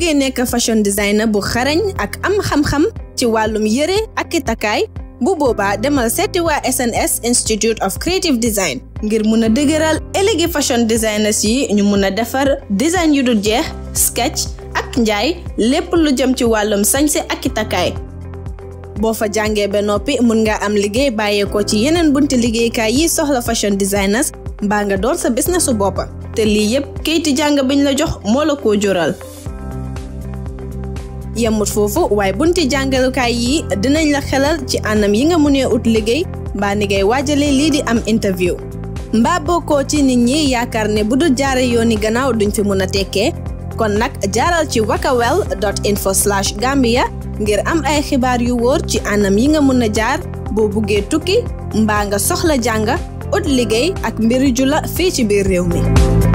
bëggee nekk fashion designer bu xarañ ak am xam-xam ci wàllum yëre ak i takkaay bu boobaa demal seeti waa SNS Institute of Creative Design ngir mun a dëgëral élégé fashion designers yi ñu mun a defar design yu dul jeex sketch ak njaay lépp lu jëm ci wàllum sañse ak i takkaay boo fa jàngee ba noppi mun nga am liggéey bàyyeekoo ci yeneen bunti liggéeykaay yi soxla fashion designers mbaa nga door sa businessu boppa te lii yépp kayiti jàng biñ la jox moo la koo jural yemut foofu waaye bunti jàngalukaay yi dinañ la xelal ci anam yi nga munee ut liggéey mbaa ni ngay waajale lii di am interview mbaa bokkoo ci nit ñi yaakaar ne bu dul jaare yooni gannaaw duñ fi mun a tekkee kon nag jaaral ci wakawel dot info slash gambia ngir am ay xibaar yu wóor ci anam yi nga mun a jaar boo buggee tukki mbaa nga soxla jàng ut liggéey ak mbiri jula fii ci biir réew mi